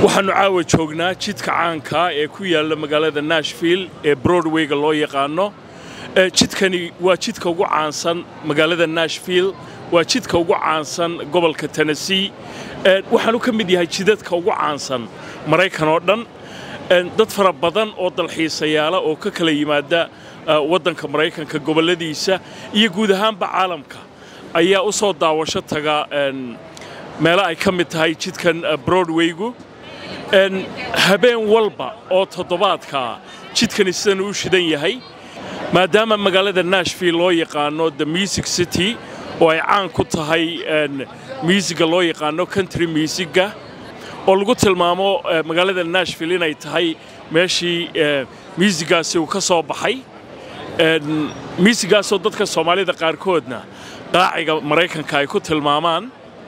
waxaannu caawa joognaa jidka caankaa ee ku yaalla magaalada nashville ee broadwayga loo yaqaano jidkani waa jidka ugu caansan magaalada nashville waa jidka ugu caansan gobolka tennessee waxaanu ka mid yahay jidadka ugu caansan maraykan oo dhan dad fara badan oo dalxiisayaala oo ka kala yimaada waddanka maraykanka gobolladiisa iyo guud ahaanba caalamka ayaa u soo daawasho taga meelo ay ka mid tahay jidkan broadwaygu habeen walba oo toddobaadkaa jidkani sidan uu shidan yahay maadaama magaalada nashville loo yaqaano the music city oo ay caan ku tahay muusiga loo yaqaano country musiga oo lagu tilmaamo magaalada nashville inay tahay meeshii muusigaasi uu ka soo baxay muusigaasoo dadka soomaalida qaarkoodna qaaciga maraykanka ay ku tilmaamaan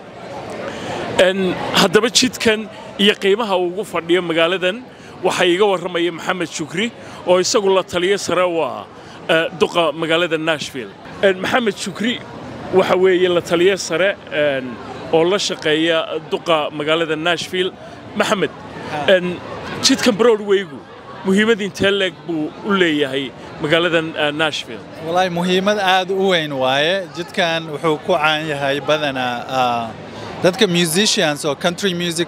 haddaba jidkan iyo qiimaha uu ugu fadhiyo magaaladan waxaa iiga warramaya maxamed shukri oo isagu la taliyo sare u ah duqa magaalada nashville maxamed shukri waxa weeye la taliyo sare oo la shaqeeya duqa magaalada nashville maxamed jidkan broadwaygu muhiimad intee leeg buu u leeyahay magaaladan nashville wallaahi muhiimad aad u weyn waaye jidkan wuxuu ku caan yahay badanaa dadka musicians oo country music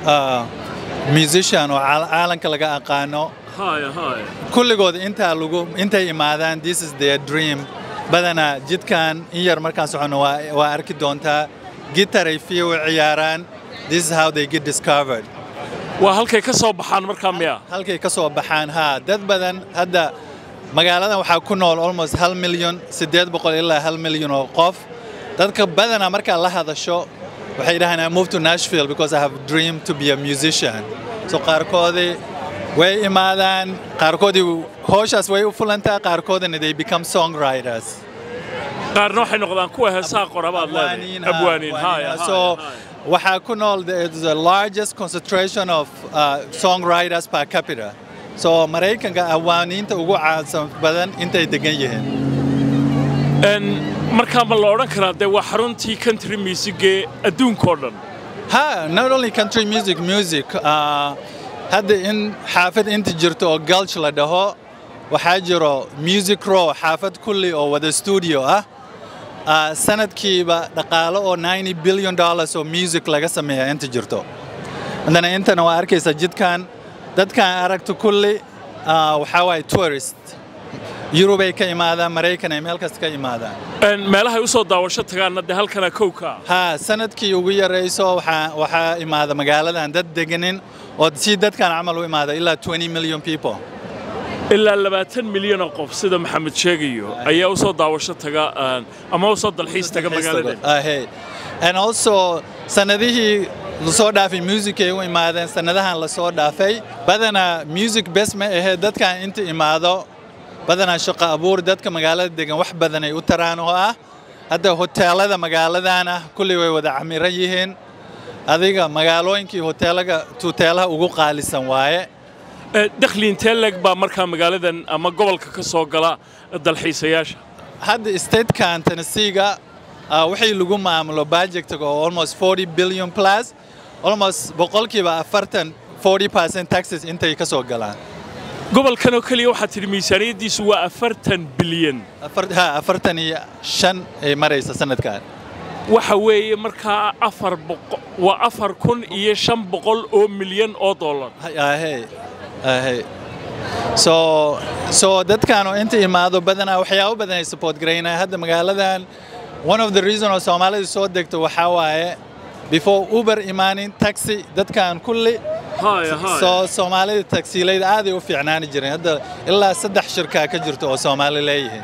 musician oo caalanka laga aqaano kulligood intaa lagu intay imaadaan this is their dream badanaa jidkan in yar markaan soconno waa arki doontaa gitaray fiyo u ciyaaraan this is how they get discovered waa halkay ka soo baxaan markaa miya halkay ka soo baxaan haa dad badan hadda magaaladan waxaa ku nool almost hal milyan siddeed boqol ilaa hal milyan oo qof dadka badanaa markaa la hadasho waxay dhahaan I moved to Nashville because I have a dream to be a musician so qaarkoodii way imaadaan qaarkoodii hooshaas way u fulantaa qaarkoodina they become songwriters qaarna waxay noqdaan kuwa heesaha qorabaad leedahay abwaaniin so waxaa ku nool the largest concentration of uh, songwriters per capita so maraykanka awaaniinta ugu caansan badan intay degan yihiin markaa ma la odhan karaa dee waa xaruntii country musicee adduunkao dhan ha not only country music music uh, hadda in xaafad inta jirto oo gulch la dhaho waxaa jiro music row xaafad kulli oo wada studio ah uh, sanadkiiba dhaqaalo oo 90 billion dollars oo music laga sameeya inta jirto haddana intana waa arkaysa jidkan dadkan aragto kulli uh, waxaa waaye tourist yurubay ka imaadaan maraykan ay meel kasta ka imaadaan meelahay u soo daawasho tagaanna dee halkana kowka haa sanadkii ugu yarayso waxaa imaada magaaladan dad deganin oo si dadkan camal u imaada ilaa 20 million people ilaa labaatan milyan oo qof sida maxamed sheegayo ayaa u soo daawasho taga ama u soo dalxiis taga magaalada and also sanadihii lasoo dhaafay music ay u imaadeen sanadahan lasoo dhaafay badanaa music bes ma ahee dadkan inta imaado badanaa shaqo abuur dadka magaalada degan wax badan ay u taraan oo ah hadda hoteelada magaaladan ah kulli way wada camiran yihiin adiga magaalooyinkii hoteelaga hoteelaha ugu qaalisan waaye dakhli intee leeg baa markaa magaaladan ama gobolka ka soo gala dalxiisayaasha hadda statekan tennesseega wixii lagu maamulo budgetiga oo almost 40 billion plus almost boqolkiiba afartan 40 percent taxes intay ka soo galaan gobolkan oo keliya waxaad tidhi miisaaniyaddiisu waa afartan bilyan afartan iyo shan ay maraysa sanadkan waxa weeye markaa afar boqo waa afar kun iyo shan boqol oo milyan oo dollar ahey ahey so so dadkan oo inta imaado badanaa waxyaabo badan ay support garaynaya hadda magaaladan one of the reason oo soomaalida soo degto waxaa waaye before uber imaanin taxi dadkan kulli soo soomaalida tagsiilayda aaday u fiicnaani jireen hadda ilaa saddex shirkaa ka jirto oo soomaali leeyihiin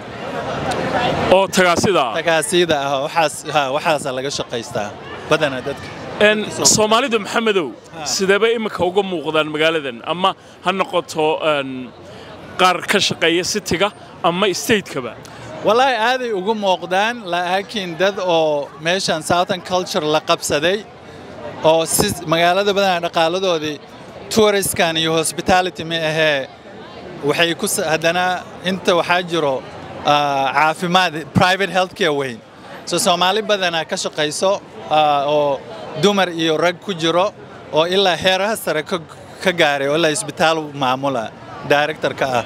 oo tagaasida tagaasida ah waxaas waxaasa laga shaqaystaa badana dadka soomaalidu maxamedow sideeba imika uga muuqdaan magaaladan ama ha noqoto qaar ka shaqeeya sitiga ama stateka-ba wallaahi aaday ugu muuqdaan laakiin dad oo meeshan southern culture la qabsaday oo si magaalada badanaa dhaqaaladoodii touristkan iyo hospitality ma ahee waxay ku haddana inta waxaa jiro caafimaad private health care weyn so soomaali badanaa ka shaqayso oo dumar iyo rag ku jiro oo ilaa heeraha sare ka ka gaaray oo ilaa isbitaal maamula directorka ah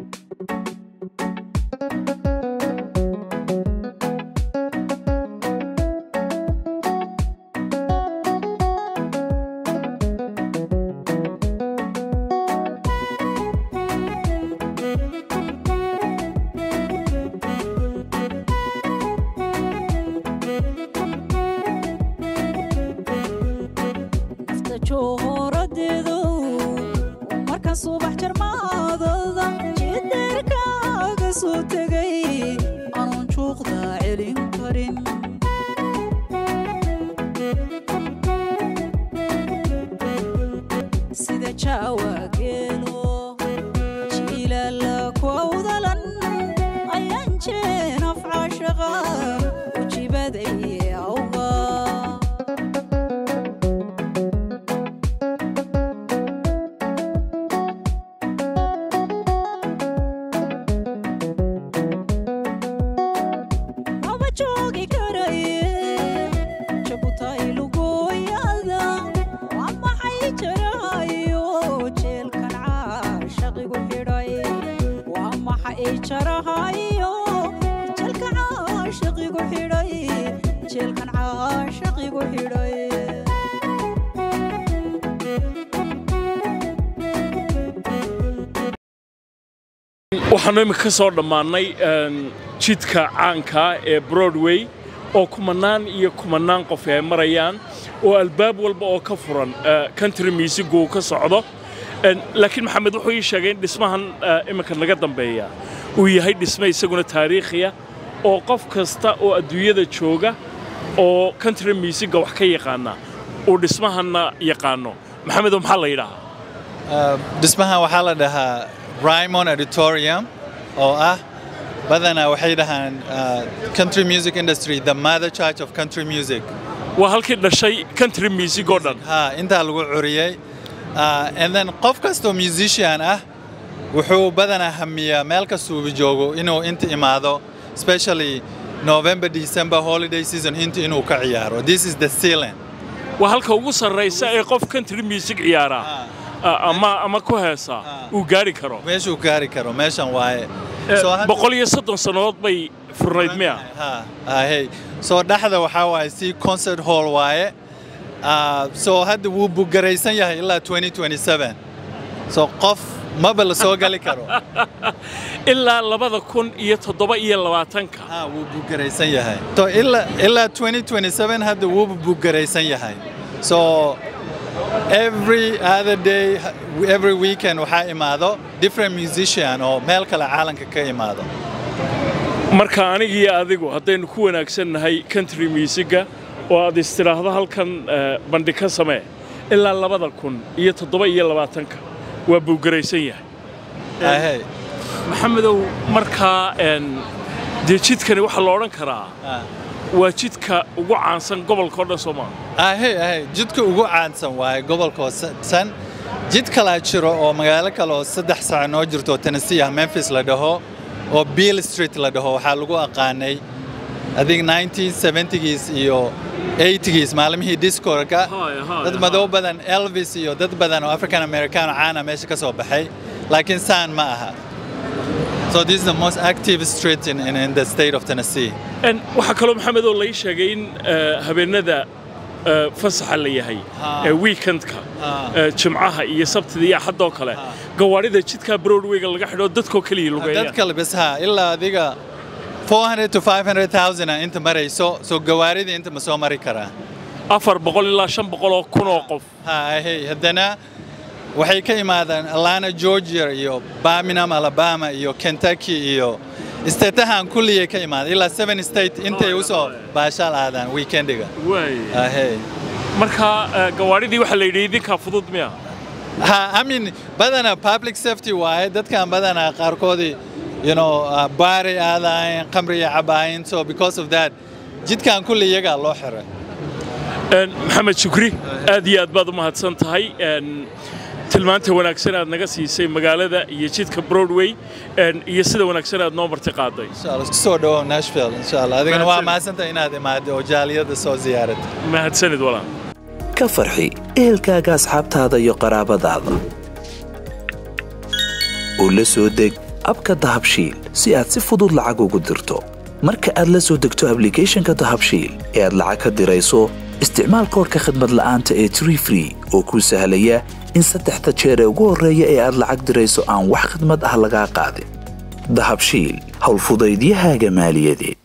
nafta joohoradeedu markaan subax jarmaadada jideerkaaga soo tegay aanun juuqda celin karin sida jaawa geelo jiilala kowdalan ayaan jeenaf caashaqa ujibaday awga maba joogi karaye jabutay lugooyada waa maxay jarahayo jeelkan caashaqigu xidhay waa maxay jarahayo jeelkan caashaqigu xidhay jeelkan caashaqigu xidhay waxaanu imika ka soo dhammaannay een, jidka caankaa ee broadway oo kumanaan iyo kumanaan qof ay marayaan oo albaab walba oo ka furan eh, country music uu ka socdo Een, laakiin maxamed wuxuu ii sheegay in dhismahan eh, iminka naga dambeeya uu yahay dhisme isaguna taariikhiya oo qof kasta oo adduunyada jooga oo country musica wax ka yaqaana uu dhismahanna yaqaano maxamedo maxaa la yidhaahaa Uh, dhismahan waxaa la dhahaa Raymond Auditorium oo ah badanaa waxay dhahaan uh, country music industry the mother church of country music waa halkii dhashay country music oo dhan ha intaa lagu curiyey uh, and then qof kastoo musician ah wuxuu badanaa hamiyaa meel kastuu joogo inuu inta imaado especially November December holiday season inta inuu ka ciyaaro this is the ceiling waa halka ugu sarraysa ee qof country music ciyaara ah, ama ama ku heesa Ah. uu gaari karo meeshuu gaari karo meeshan waaye Eh, So hadda- boqol iyo soddon sannadood bay furnayd miya Ha, ha, hey. soo dhexda waxaa waaye si concert hall waaye Ah, soo hadda wuu bugaraysan yahay ilaa 2027 so qof maba la soo gali karo ilaa labada kun iyo toddoba iyo labaatanka ha wuu bugaraysan yahay so ilaa ilaa 2027 hadda wuu bugaraysan yahay so every other day every weekend waxaa imaado different musician oo meel kale caalamka ka imaado marka anigiiyo adigu haddaynu ku wanaagsannahay country musica oo aad istidhaahdo halkan eh, bandhig ka samee ilaa labada kun iyo toddoba iyo labaatanka waa buugaraysan yahay Ha, hey. maxamedow markaa een, dee jidkani waxaa la odhan karaa Ha. waa jidka ugu caansan gobolka oo dhan soomaa ahe ahe jidka ugu caansan waaye gobolka san jid kalaa jiro oo magaalo kale oo saddex saac noo jirto oo Tennessee ah Memphis la dhaho oo Beale Street la dhaho waxaa lagu aqaanay adig 1970giis iyo 80giis maalmihii discorka Haya, haya, dad madow badan Elvis iyo dad badan oo African Americano caana meesha ka soo baxay laakiin saan ma aha so this is the most active street in, in, in the state of Tennessee En, waxaa kaloo maxamedoo lai sheegay in eh, habeenada eh, fasaxa la yahay Ha. ee weekendka Ha. eh, jimcaha iyo sabtida iyo axadoo kale Ha. gawaarida jidka broadwayga laga xidho dadkoo keliya dad lugeeya kale bas ha ilaa adiga 400 to 500,000 ah inta marayso soo gawaaridii inta ma soo mari karaa afar boqol ilaa shan boqol oo kun oo qof ha hey haddana waxay ka imaadaan Atlanta Georgia iyo Birmingham Alabama iyo Kentucky iyo istatahan kulliyay ka imaadaan ilaa seven state intay Oh, usoo yeah. baashaal aadaan weekendiga waay ha hey marka eh, gawaaridii waxaa la yidhi idinkaa fudud miya ha I mean badanaa public safety waaye dadkan badanaa qaarkoodii you know uh, baari aadaayeen khamriya cabaayeen so because of that jidkan kulli iyagaa loo xiray En, maxamed shukri aad iyo aad baad u mahadsan tahay En, tilmaanta wanaagsan aad naga siisay magaalada iyo jidka broadway en, iyo sida wanaagsan aad noo marti qaaday insha Allah isku soo dhawow Nashville insha Allah adigana waa Mahadsan. mahadsantahay inaad imaado oo jaaliyada soo ziyaaratay mahadsanid walaal ka farxi ehelkaaga asxaabtaada iyo qaraabadaada oo la soo deg abka dahabshiil si aad si fudud lacag ugu dirto marka aad la soo degto ablicathonka dahabshiil ee aad lacag ka dirayso isticmaal koorka khadmad la'aanta ee tree free oo kuu sahlaya in saddexda jeer ee ugu horreeya ee aad lacag dirayso aan wax khidmad ah lagaa qaadin dahabshiil howlfudaydiyahaaga maaliyadeed